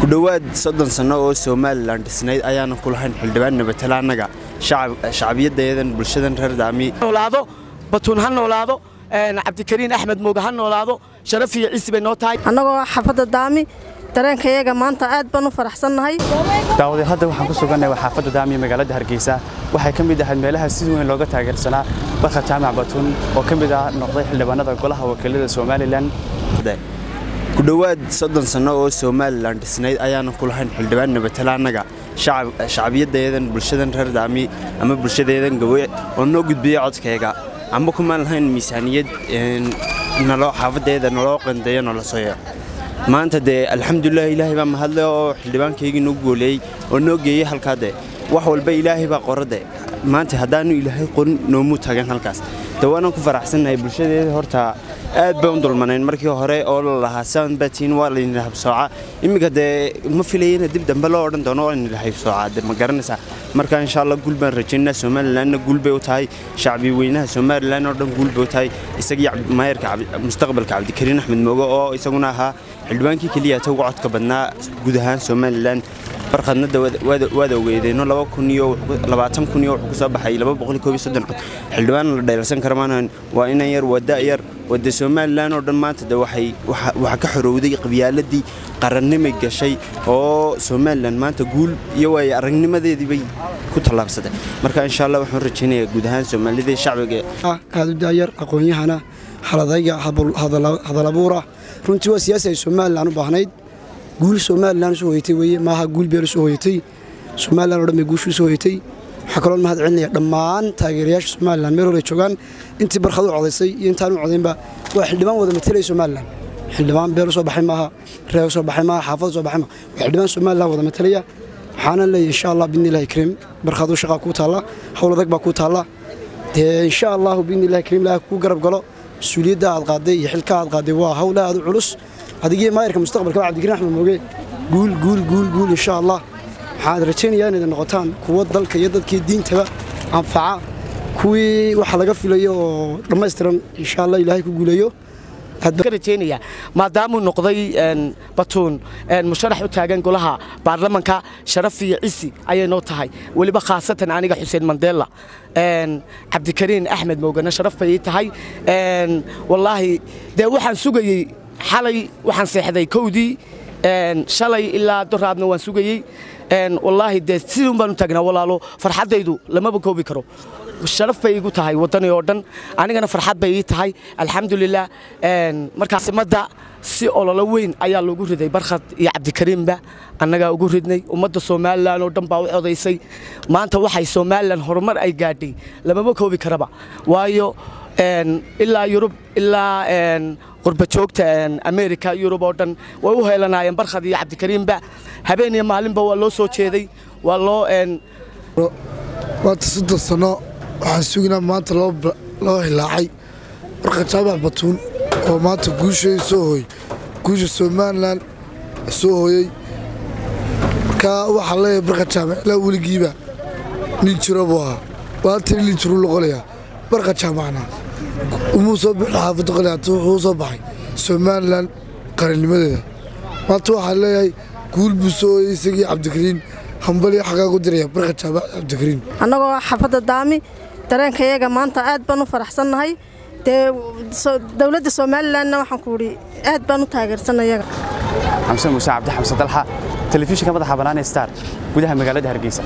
ku dhowaad soddon sanno oo somalilan dhisnayd ayaana ku lahayn xildhibaan nabatala annaga shacbiyadayadan bulshadan reer daami noolaado batuun ha noolaado cabdikariin axmed mooge ha noolaado sharaf iyo ciisi bay noo tahay annagoo xaafadda daami dareenkayaga maanta aad baan u faraxsannahay daawadee hadda waxaan ku sugannahay waa xaafadda daamiya magaalada hargeysa waxay ka mid ahayd meelaha si weyn looga taageersanaa barka jaamac batuun oo ka mid ah noqday xildhibaanada golaha wakiilada somalilan ku dhowaad soddon sanno oo somalilan dhisnayd ayaana ku lahayn xildhibaan nabatala annaga shacbiyadayadan bulshadan reer daami ama bulshadeedan gawe oo noo gudbiya codkayga amba kumaan lahayn miisaaniyad naloo xaafadeeda naloo qandeeyo nala soyo maanta dee alxamdulilah ilaahay baa mahadle oo xildhibaankaygii noo gooleeyey oo noo geeyey halkaa dee wax walba ilaahay baa qorade maanta haddaanu ilaahay qorin noomuu tagan halkaas de waanaan ku faraxsannahay bulshadeeda horta aad bay u dulmanayn markii hore oo la lahaa saan baatiin waa laydin habsooca iminka dee ma filayena dib dambe loo odhan doono waa laydin habsooca de ma garanaysaa marka insha allah guul baan rajaynaa somalilanna guul bay u tahay shacbi weynaha somalilan oo dhan guul bay u tahay isagii maayarka mustaqbalka cabdikariin axmed mooge oo isaguna ahaa xildhibaankii keliya ta uga codka badnaa guud ahaan somalilan barkhadnada waad ogeedeenno kun iyo labaatan kun iyo wuxuu ku soo baxay laba boqol koob iyo soddon cod xildhibaan la dheersan kara maanahan waa inan yar waa da' yar wade somalilan oo dhan maanta de waxay waxaa ka xorowday qabyaaladii qarannimay gashay oo somalilan maanta guul iyo waay aragnimadeedii bay ku tallaabsatay marka insha allah waxaan rajaynayaa guud ahaan soomaalida shacbiga aad u daayar aqoon-yahana haladayga hadalabuura runtii waa siyaasi ay somalilan u baahnayd guul somalilan usoo hoyatay weye maaha guul beel usoo hoyatay somalilan o dhan bay guushu usoo hoyatay waxaa kaloo mahad celinaya dhammaan taageerayaasha somalilan meel hore joogaan intii barkhad u codaysay iyo intaan u codaynba waa xildhibaan wada matelaya somalilan xildhibaan beel usoo baxay maaha reer usoo baxay maaha xaafad usoo baxay maaha waa xildhibaan somalilan wada matelaya waxaana leeyahay insha allah biidnillahi kariim barkhad u shaqaa kuu taalla howl adag baa kuu taalla dee insha allahu biidnillahi kariim ilaah kuu garab galo mas-uuliyadda aad qaaday iyo xilka aad qaaday waa hawl aad u culus adigii maayarka mustaqbalka cabdikariin axmed mooge guul guul guul guul insha allah waxaan rajaynayaa inayd noqotaan kuwo dalka iyo dadkii diintaba anfaca kuwii waxa laga filayo oo dhammaystiran insha allah ilaahay ku guuleeyo rajaynaya maadaamuu noqday batuun musharax u taagan golaha baarlamanka sharaf iyo cisi ayay noo tahay weliba khaasatan aniga xuseen mandela cabdikariin axmed moogana sharaf bay ii tahay wallaahi dee waxaan sugayey xalay waxaan seexday kowdii shalay ilaa doraadna waan sugayey wallaahi dee siduun baan u taagnaa walaalo farxaddaydu lamaba koobi karo sharaf bay igu tahay waddani oo dhan anigana farxad bay ii tahay alxamdulilah markaasimadda si ololo weyn ayaa loogu riday barkhad iyo cabdikariimba annagaa ugu ridnay ummadda somalilan oo dhan baa u codaysay maanta waxay somalilan horumar ay gaadhay lamama koobi karaba waayo ilaa yurub ilaa qurbajoogta america yurub oo dhan way u heelanaayeen barkhad iyo cabdikariimba habeen iyo maalinba waa loo soo jeeday waa loo maanta soddon sanno waxaan suginaa maanta loo hilaacay barka jaamac batuun oo maanta guusheeda soo hooy guusha somalilan soo hooyey markaa waxaa leeyahay barka jaamac ilaa weligiiba nin jiro buu ahaa maanta nin jiruu loqolayaa barka jaamacna umuu soo bixi xaafadda qoliyaata wuxuu soo baxay somalilan qarannimadeeda maanta waxaa leeyahay guul buu soo hooyey isagii cabdikariin hambaliyo xagaa ku diraya barka jaamac cabdikariin annagoo xaafadda daami dareenkayaga maanta aad baan u faraxsannahay dee dowladda somalilanna waxaan ku idhi aad baan u taageersannayaga xamse muuse cabdi xamse dalxa telefishinka madaxa bannaan ee star gudaha magaalada hargeysa